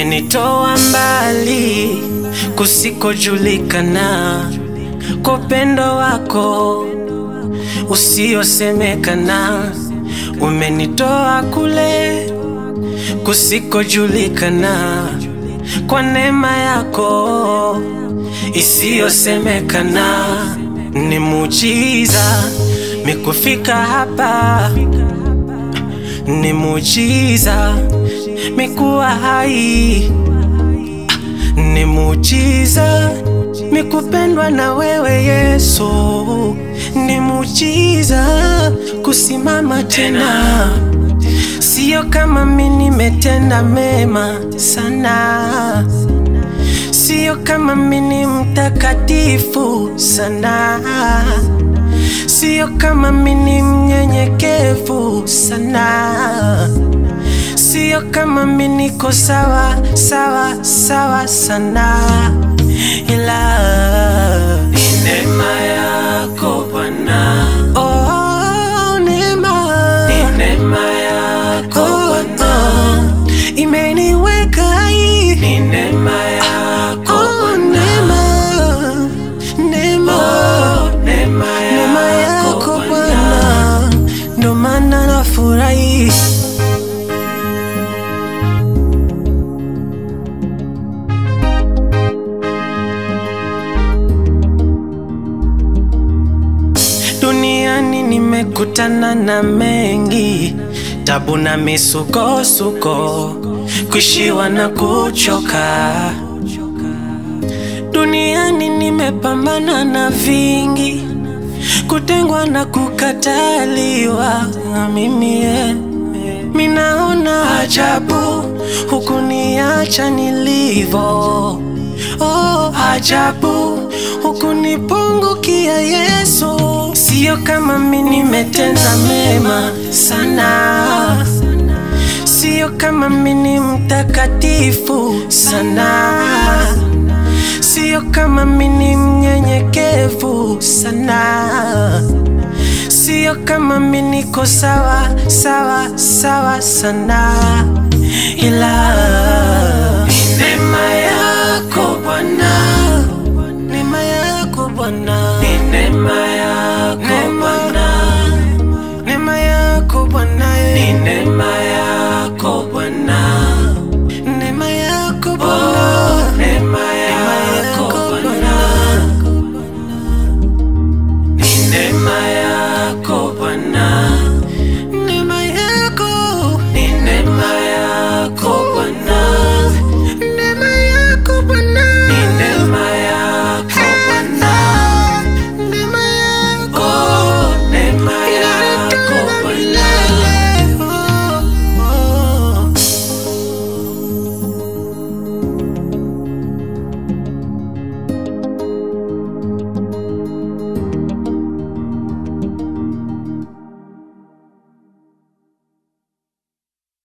Umenitoa mbali kusikojulikana kwa upendo wako usiosemekana. Umenitoa kule kusikojulikana kwa neema yako isiyosemekana. Ni muujiza mikufika hapa, ni muujiza mikuwa hai, ni muujiza mikupendwa na wewe Yesu, ni muujiza kusimama tena. Sio kama mi nimetenda mema sana, sio kama mi ni mtakatifu sana, sio kama mi ni mnyenyekevu sana, sio kama mi niko sawa sawa sawa sana, ila ni neema yako Bwana. Oh, neema. Ni neema yako Bwana. Imeniweka hai. Ni neema yako oh, neema. Neema. Oh, neema neema yako Bwana. Ndo maana nafurahi. Duniani nimekutana na mengi, tabu na misukosuko, kuishiwa na kuchoka. Duniani nimepambana na vingi, kutengwa na kukataliwa. Na Mimi eh, minaona ajabu hukuniacha nilivo. Oh, ajabu hukunipungukia Yesu. Sio kama mi nimetenda mema sana, sio kama mi ni mtakatifu sana, sio kama mi ni mnyenyekevu sana, sio kama mi niko sawa sawa sawa sana, ila ni neema yako Bwana.